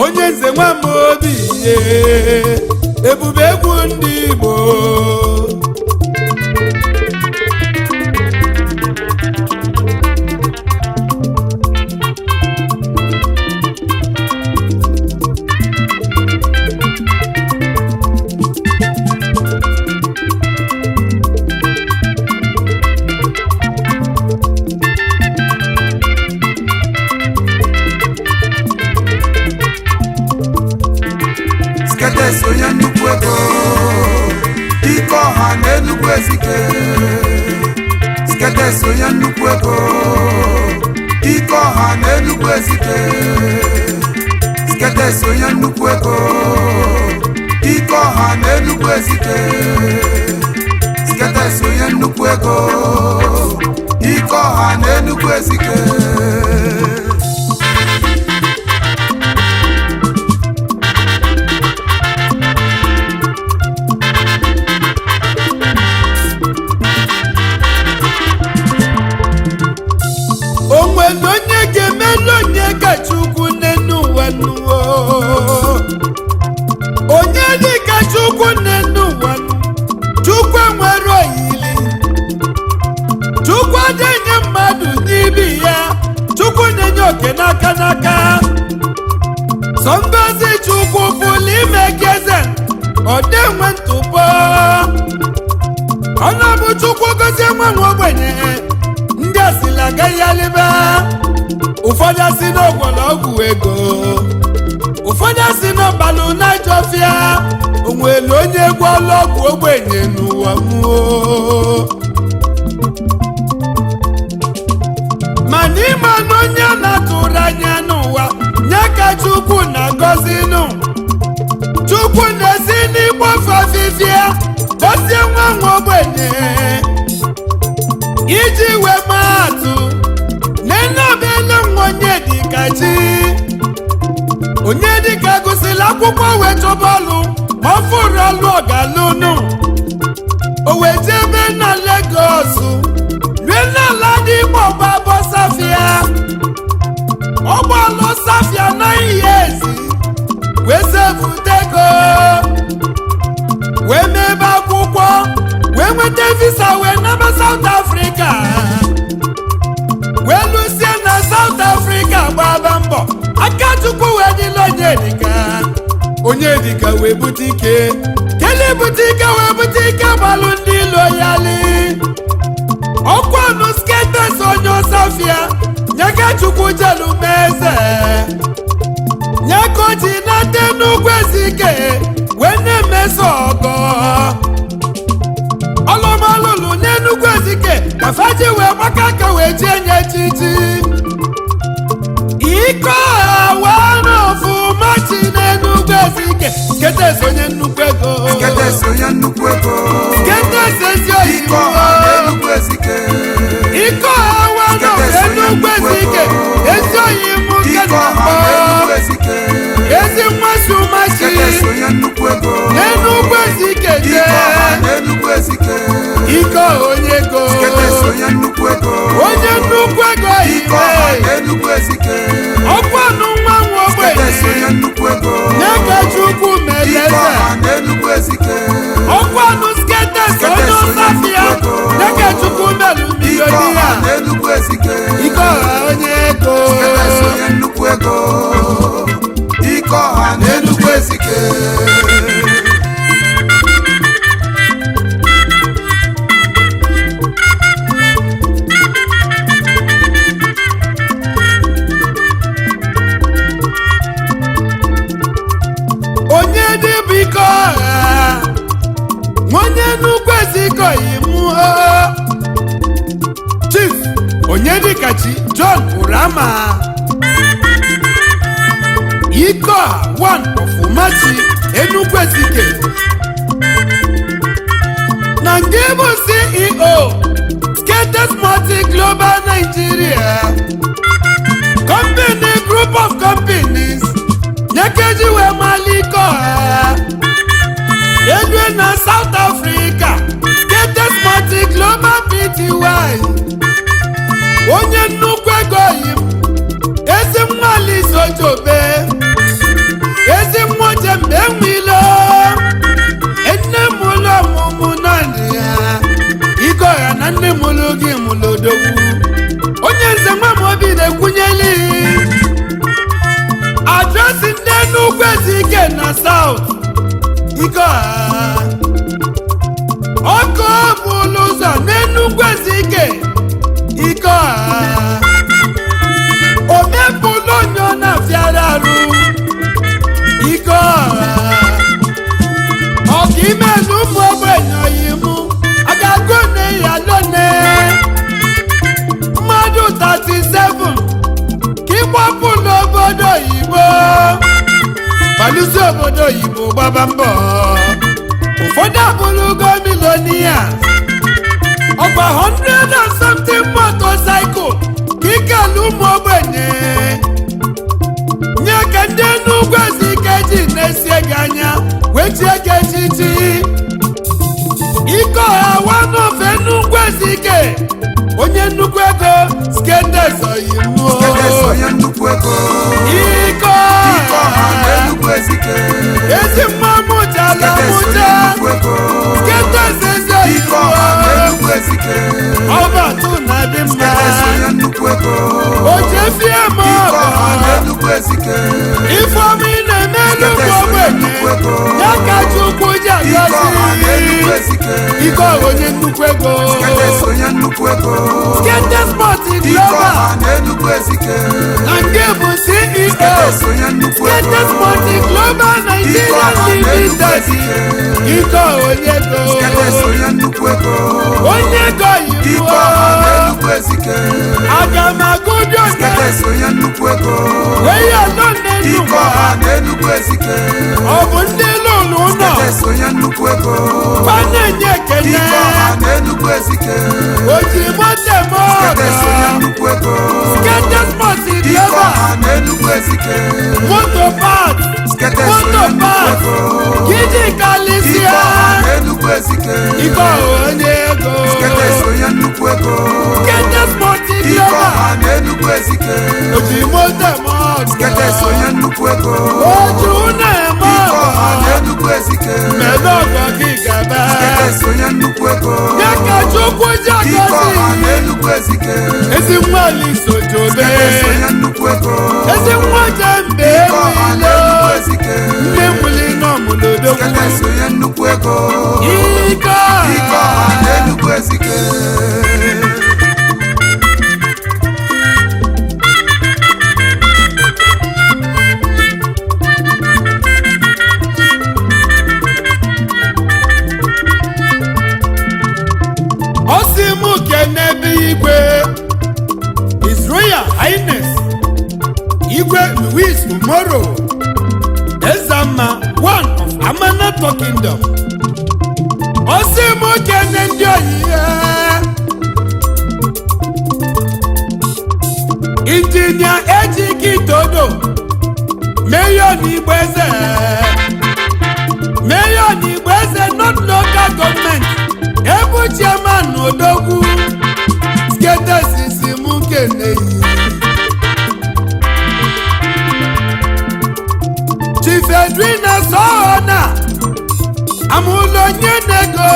onye nze nwa m obi ihe ebube egwu ndị igbo sketes onye nnukwu ego ike ọha na enugwu ezike sketes onye nnukwu ego ike ọha na enugwu ezike sketes onye nnukwu ego ike ọha na enugwu ezike sketes onye nnukwu ego ike ọha na enugwu ezike o nwere onye ga-emelu onye kacha ukwu n'enu ụwa nuwo onye dị kacha ukwu n'enu ụwa nu chukwu enwere oyili chukwu adịghị mmadụ n'ibi ya chukwu na-enye oke n'aka n'aka sọ ngozi chukwu pụrụ ime geze ọ dị nwe ntụpọ ọnụ bụ chukwu gozie nwa nwa ogbenye ndị asịla agaghị alịba ụfọdụ asị n'ogwọlọgwụ ego ụfọdụ asị n'ọgbalụ naijọfịa onwere onye egwu ọlọgwụ ogbenye n'ụwa mmụọ mana ịma na onye a na-atụrụ anya n'ụwa nye ka chukwu na-agọzi nụ chukwu na-esi n'igbo fafifia gọzie nwa nwa ogbenye iji wee maa atụ nenabele nwa onye dịka chi onye dịka gụsịrị akwụkwọ wee chọba ọlụ ma ọ fụrụ ọlụ ọgalụnụ o wee jebe na Legọs rue n'ala dị igbo gbabọ safia ọgbalụ safia na ihe ezi wee sevutego wee mebe akwụkwọ wee nweta visa wee naba South Africa wee lụsie na South Africa gbaba mbọ aka chukwu wee dịla onyedika onyedika wee bute ike kele bute ike wee bute ike gbalụ ndị ilo yali ọkwanụ sketes onye ọsafia nyeka chukwu jelu meze nye ka o ji nata n'ugwu ezike wee na-emeso ọgọ ọlụmalụlụ n'enugwu ezike kafaji wee gbaka aka wee jie nye echichi ike ọha n'ọfụma chi n'enugwu ezike ketes onye nnukwu ego sketes onye nnukwu ego ketes ezi ike oyibo ọha na enugwu ezike ike ọha n'enugwu ezike ezi oyibo nke ike ọha na-akpọ na enugwu ezike ezi mmasị ụmachi sketes onye nnukwu ego n'enugwu ezike ike ọha jee na enugwu ezike ike ọha onye ego sketes onye nnukwu ego onye nnukwu ego ike ọha ibe na enugwu ezike ọkwanụ nwa nwa sketes onye ogbenye nnukwu ego nye ka chukwu ike meleze ọha na enugwu ezike ọkwanụ sketes onye ọsafia nye ka chukwu melu ike milioni ọha ya na enugwu ezike ike ọha onye ego sketes onye nnukwu ego ike ọha na enugwu ezike onye dịbụ ike ọha nwanne nnukwu eziko imu chief onye dịkachi john urama ike ọha one ọfụmachi enugwu ezike na nke bụ ceo skates multi global nigeria company group of companies nyekeji wee malike ọha edue na south africa skates multi global pty onye nnukwu ego yi ezi nwali sojobe mgbe nwilo nne m ụlọ ọmụmụ naanị ya ike ọha na nne m ụlọ gị mụlụ odogwu onye nze nwa m obi na-ekwunyeli adresị ndị Enugu Ezike na South ike ọha ọkụ bụlụ ụzọ n'Enugu Ezike ike ọha omepụlụ onye ọ na-afịara arụ ike ọha ọka ime na ụmụ ogbenye oyimu a ga-agụ ne ya lone mmadụ 37 ka ịgbapụ n'obodo oyibo balụsi obodo oyibo gbaba mbọ ụfọdụ abụrụgo milonia ọgba 100 and something motorcycle ka ikelu ụmụ ogbenye nye ka ndị Enugu Ezike ji na-esie gị anya wechie gị echichi ike ọha wanofe Enugu Ezike onye nnukwu ego skedes oyimuo Skedes onye nnukwu ego ike ike ọha na ọha Enugu Ezike ezi mmamụ jala Skedes onye mụta nnukwu ego skedes ezi ike ọha na oyimuo Enugu Ezike ọbatụ na-adị mma Skedes onye nnukwu ego ojefie ma ike ọha na ọgọ Enugu Ezike ifeọma ị na-eme nnukwu Skedes onye ogbenye nnukwu ego ya ka Chukwu ji ike ọha na Enugu agọzi Ezike ike ọha onye nnukwu ego Skedes onye nnukwu ego skete spọt ike global ọha na Enugu Ezike na nke bụ ceo Skedes onye nnukwu ego skete spọt global ike nigeria ọha na Enugu limited Ezike ike ọha onye ego Skedes onye nnukwu ego onye ego ike yibo ọha na Enugu Ezike aga m agụdo na Skedes onye nnukwu ego wee ya nọ n'elu ike ọha na Enugu Ezike ọ bụ ndị lụrụ ụlọ Skedes onye nnukwu ego fa na-enye ekene ike ọha na Enugu Ezike oji mote Skedes onye mọgọ nnukwu ego skete spọt ike global ọha na Enugu Ezike moto park Skedes moto onye nnukwu park ego kiji ike kalisia ọha na Enugu Ezike ike ọha onye ego Skedes onye nnukwu ego skete spọt ike global ọha na Enugu Ezike oji mote mọgọ Skedes onye nnukwu ego oju na-eme ike ọha na ọgọ Enugu Ezike mebe ọgọ gị gaba Skedes onye nnukwu ego ya ka Chukwu ji ike ọha na agọzi Enugu Ezike ezi nwa lisojobe Skedes onye nnukwu ego ezi nwa jembe ike ọha na ewilo Enugu Ezike ndị nwuli n'ọmụlodogwu Skedes onye nnukwu ego ike ike ọha na Enugu Ezike osi m kenebe igwe His Royal Highness igwe Louis Umoro Ezama one of Amanato Kingdom osi m kene ndị oyiye injinia ejike itodo mayor n'igbo eze mayor n'igbo eze not local government ebu chairman odogwu skedesisi m keneyi chief edwina sohona amụlụ onye nego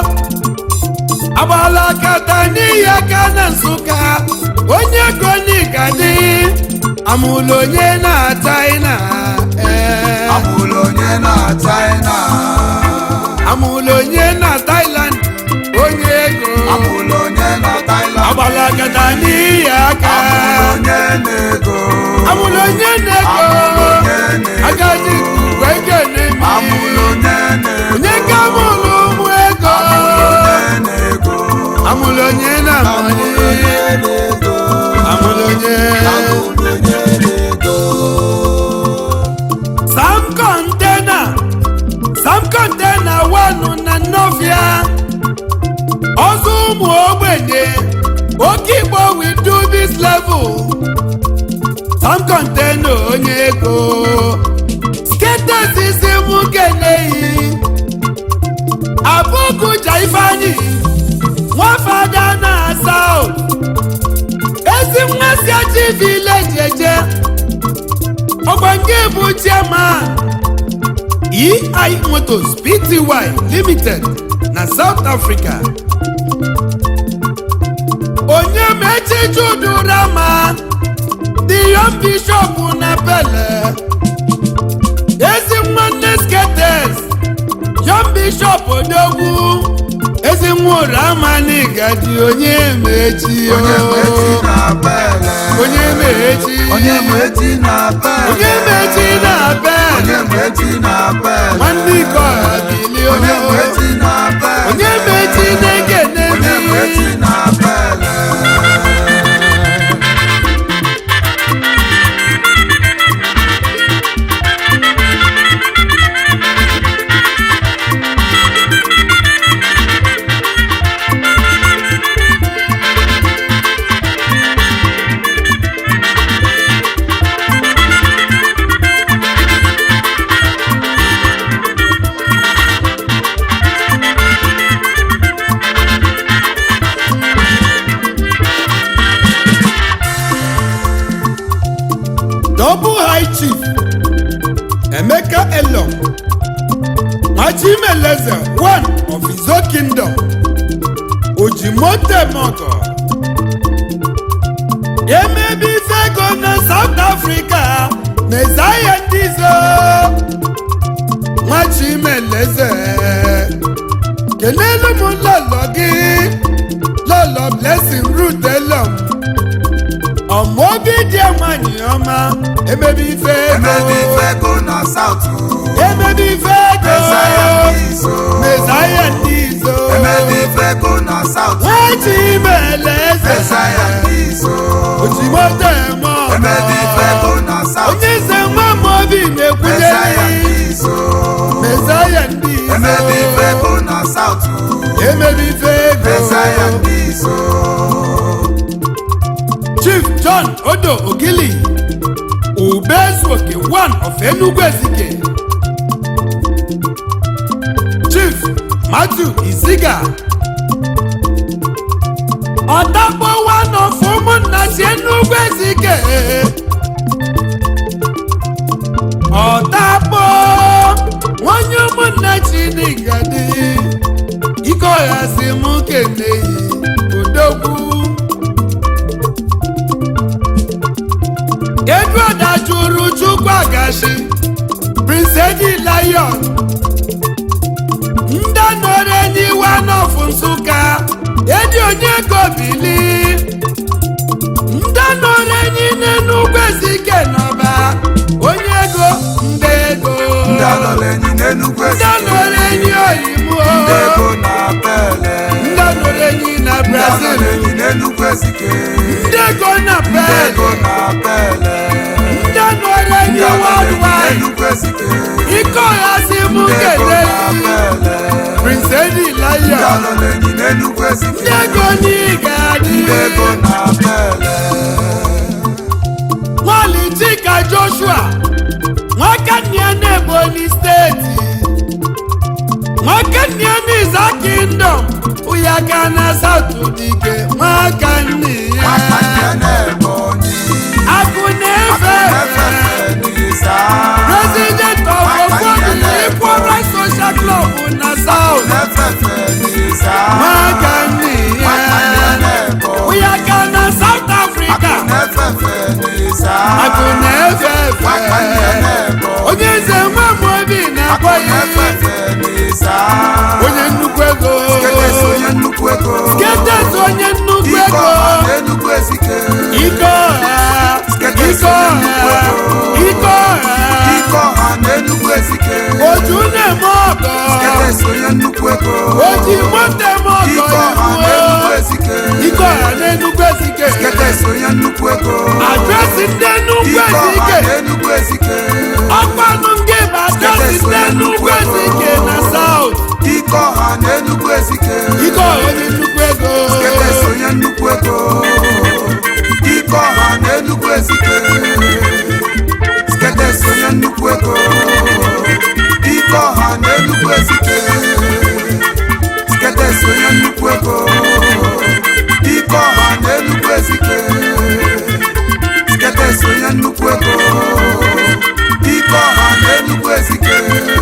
agbala kata n'ihi aka na nsụka onye ego n'igadi amụlụ onye na china ee amụlụ onye na China amụlụ onye na thailand onye ego amụlụ onye na Thailand agbala kata n'ihi aka amụlụ onye na-ego amụlụ onye na-ego Amụlụ onye na-ego. agadi wee kene mi amụlụ onye na-ego onye ka amụlụ ụmụ ego onye na-ego amụlụ onye na amali amụlụ onye sam kọntena sam kọntena wanụ na nnọfịa ọzọ ụmụ ogbenye oke igbo we do this level sam kọntena onye ego sketesisi mụ keneyi abụkụja ifeanyị nwafada na saut ezi nwa si achi vileji eje ọgba nke bụ chairman ei motors pty limited na south africa onye mechi judurama the young bishop na bele ezi nwanne skates young bishop odogwu ezi nwa ụramani gadi onye mechi onye mechi o na bele onye mechi onye mechi na bele onye mechi na bele onye mechi na bele nwanne ike ọha bili onye o mechi na bele onye mechi na-ekene onye mi mechi na bele double high chief emeka elom machimeleze one of his own kingdom ojimotemogo emebi ifego na south africa mezaya ndizo machimeleze kelelu m lọlọ gị lọlọ blessing root elom ọmọ obi dị nwanyị ọma emebi ife ego emebi ifego na sautu emebi ife ego mesaya ndị izo mezaya ndị izo emebi ifego na sautu nwachi imele eze mesaya ndị izo ojimoto eme ọgọ emebi ifego na sautu onye eze nwa m obi mesaya na-ekwunyere ndị izo mezaya ndị izo emebi ifego na sautu emebi ife ego mesaya ndị izo chief john odo ogili ubezuoke one of enugu ezike chief matthew iziga ọdakpo one of ụmụnna si enugu ezike ọdakpo nwanyị ụmụnna chinigadi ike ọha si mụ keneyi odogwu edward ajụrụ chukwu agashi prince edi lion ndị nọrọ enyi wanof nsụka edi onye ego bili ndị nọrọ enyi n'enugwu ezike n'ọba onye ego ndị ego ndị alọla enyi n'enugwu ndị ezike nọrọ enyi oyibo ndị ego na bele ndị nọrọ enyi na ndị brazil alọla enyi n'enugwu ezike ndị ego na ndị bel ego na bele ndị nọrọ enyi ndị alọla enyi worldwide n'enugwu ezike ike ọha si mụ ndị ego kele na bele prince edi ndị lion alọla enyi n'enugwu ndị ezike ego n'ịga adị ndị ego na bele nwali chika joshua nwakannia n'ebonyi steeti nwakannia n'iza kingdom ụyaka na south dike nwakannia maka ndị na-ebonyi akụ na-efe efe n'isa president of ogboni equal rights social club na south na-efefe n'isa nwakannia maka ndị na-ebonyi ụyaka na south africa na-efefe n'isa akụ na-efe maka ndị efe na-ebonyi onye nze nwa m obi na-akpọ ya na-efefe n'isa onye nnukwu ego Ketes onye nnukwu ego ketes onye nnukwu ike ego ọha n'enugwu ezike ike ọha Ketes ike onye ọha nnukwu ego ike ọha ike ọha n'enugwu ezike oju na-eme ọgọ Ketes onye nnukwu ego oji moto eme ọgọ ike ọha n'enugwu ezike ike ọha n'enugwu ezike Ketes onye nnukwu ego adresị ndị nnukwu ike ọha ezike n'enugwu ezike ọkpanụ nke bụ adresị ndị nnukwu ezike na saut ike ọha n'enugwu ezike ike ọha onye nnukwu ego Ketes onye nnukwu ego ike ọha n'enugwu ezike Ketes onye nnukwu ego ike ọha n'enugwu ezike Ketes onye nnukwu ego ike ọha n'enugwu ezike Ketes onye nnukwu ego ike ọha n'enugwu ezike